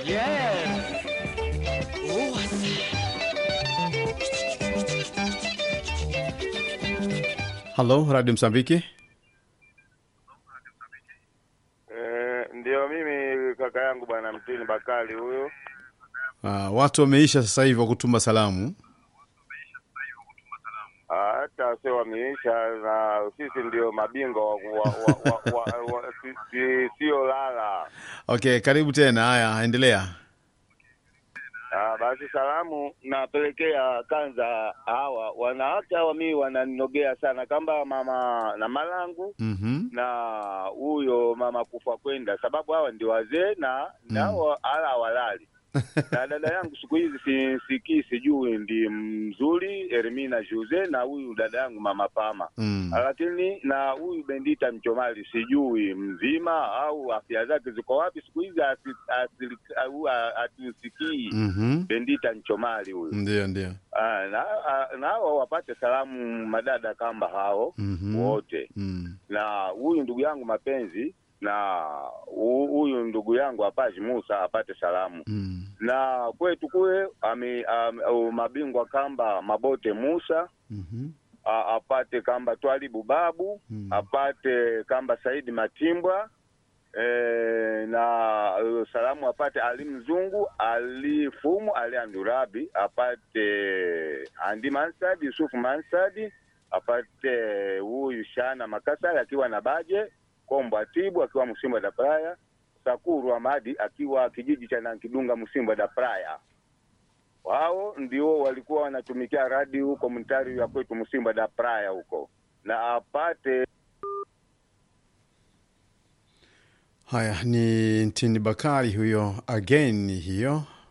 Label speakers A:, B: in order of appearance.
A: Yes.
B: Halo, Radio Msambiki.
C: Eh, ndio mimi kaka yangu bwana Mtini Bakali huyo.
B: Uh, watu wameisha sasa hivi wa kutuma salamu.
C: Ah, Hata sio wameisha na sisi ndio mabingwa wa, wa, wa, wa, wa, wa, si, si, sio lala.
B: Okay, karibu tena. Haya, endelea.
C: Ah, basi salamu napelekea kanza hawa wanawake hawa mimi wananogea sana kamba mama na malangu
B: Mhm.
C: na huyo mama kufa kwenda, sababu hawa ndio wazee na nao ala walali na dada yangu siku hizi si- sikii sijui ndi mzuri Ermina Jose na huyu dada yangu mama Pama
B: Mm.
C: lakini na huyu Bendita Mchomali sijui mzima au afya zake ziko wapi siku hizi asi- asili- au a- hatusikii
B: Mhm.
C: Bendita Mchomali huyu
B: Ndio, ndio.
C: Ah, na ah, na hao wapate salamu madada kamba hao
B: Mhm.
C: wote
B: Mm.
C: na huyu ndugu yangu mapenzi na hu- huyu ndugu yangu Apaji Musa apate salamu
B: Mm.
C: na kwetu kule ame, ame, au mabingwa kamba Mabote Musa
B: Mhm.
C: a, apate kamba Twalibu Babu
B: Mm.
C: apate kamba Saidi Matimbwa e, na uh, salamu apate Ali Mzungu Ali Fumu Ali Andurabi apate Andi Mansadi Yusufu Mansadi apate huyu Shana Makasala akiwa na Baje Kombo Atibu akiwa Msimba da Praya Sakuru Amadi akiwa kijiji cha Nankidunga Msimba da Praya wao ndio walikuwa wanatumikia radio huko mtari ya kwetu Msimba da Praya huko na apate
B: Haya, ni Ntini Bakari huyo again hiyo